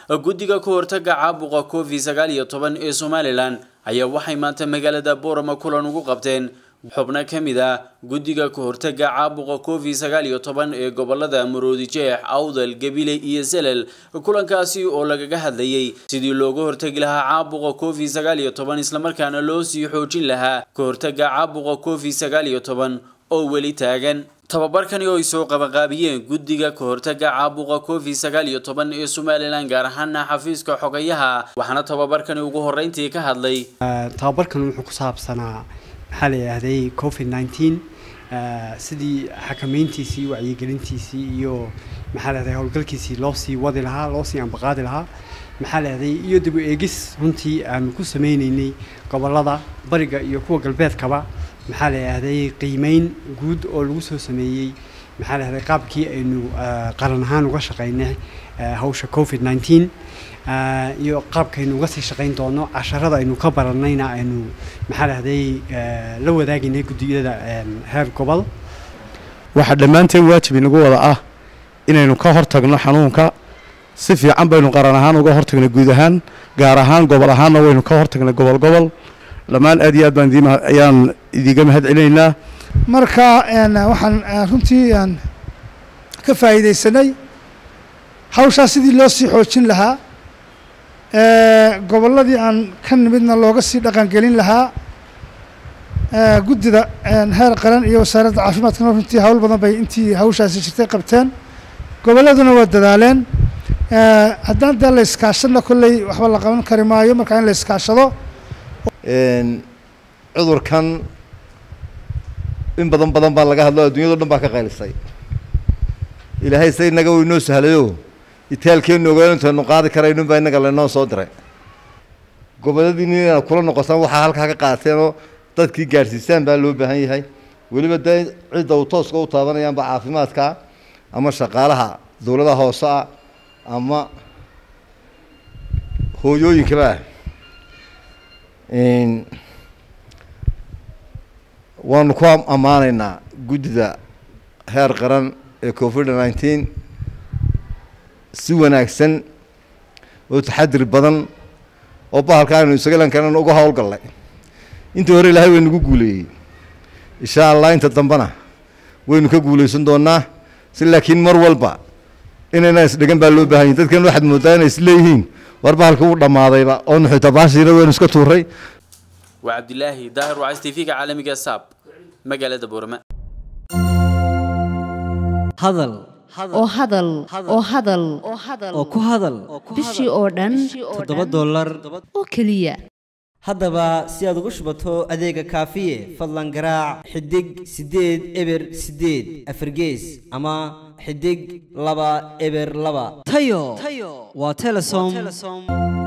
guddiga ka hortaga caabuqa covid sagaal iyo toban ee somalilan ayaa waxay maanta magaalada boorama kulan ugu qabteen xubno ka mid ah guddiga ka hortaga caabuqa covid sagaal iyo toban ee gobolada maroodi jeex awdal gabile iyo selel kulankaasi oo lagaga hadlayay sidii looga hortagi lahaa caabuqa covid sagaal iyo toban islamarkaana loo sii xoojin lahaa ka hortaga caabuqa covid sagaal iyo toban oo weli taagan tababarkani oo ay soo qabanqaabiyeen guddiga ka hortaga caabuqa covid sagaal iyo toban ee somalilan gaar ahaana xafiiska xogayaha waxaana tababarkani ugu horeyntii ka hadlay tababarkan wuxuu ku saabsanaa maxaa la yidhaahday covid nineteen sidii xakameyntiisii wacyigelintiisii iyo maxaa la yidhahday howlgalkiisii loo sii wadi lahaa loo sii ambaqaadi lahaa maxaa la yidhahday iyo dib u eegis runtii aanu ku sameyneynay gobolada bariga iyo kuwa galbeedkaba maxaa la yidhahday qiimeyn guud oo lagu soo sameeyey maxaa la yidhahday qaabkii aynu qaran ahaan uga shaqeynay hawsha covid nineteen iyo qaabkaynu uga sii shaqayn doono casharada aynu ka baranayna aynu maxaa lahday la wadaaginay guddiyada heer gobol waxaa dhammaanteen waajib inagu wada ah inaynu ka hortagno xanuunka si fiican baynu qaran ahaan uga hortagnay guud ahaan gaar ahaan gobol ahaanna waynu ka hortagnay gobol gobol dhammaan aad iyo aad baan idiin ayaan idiga mahad celinaynaa marka waxaan runtii aan ka faa'iidaysanay hawshaas sidii loo sii xoojin lahaa gobolladii aan ka nimidna looga sii dhaqangelin lahaa guddida heer qaran iyo wasaaradda caafimaadkana runtii hawl badan bay intii hawshaasi jirtay qabteen gobolladuna waa dadaaleen haddaan dee la iskaashadna kolley waxba la qaban kari maayo markaa in la iskaashado cudurkan in badan badan baa laga hadlo adduunyado dhan baa ka qaylisay ilaahay se inaga uu inoo sahlayo itaalkeenu ogaan intaynu qaadi karaynun baa innaga laynoo soo diray goboladiini inaad kula noqotaan waxaa halkaa ka qaateenoo dadkii gaadhsiisaan baa loo baahan yahay weliba dee cidda uu tooska u taabanayaanba caafimaadka ama shaqaalaha dowladaha hoose ah ama hooyooyinkaba waanu ku ammaanaynaa guddida heer qaran ee covid nineteen si wanaagsan oo taxadir badan oo bahalka aynu isaga lan karana uga howlgallay intii hore ilaahay way nagu guuleeyey insha allah inta dambena waynu ka guulaysan doonaa si laakiin mar walba inayna isdhigan baa loo bahan yahy dadkan waxaad moodaa inay isleeyihiin war bahalka wuu dhammaadayba oo nuxuta baashiina waynu iska tuuray waa cabdilaahi daahir wacays t v-ga caalamiga saab magaalada boorama hadal oo hadal oo hadal oo ku hadal bishii oo dhan toddoba dollar oo keliya haddaba si aad ugu shubato adeega kaafiye fadlan garaac xidig siddeed eber siddeed afargees ama xidig laba eber laba tayo waa telesom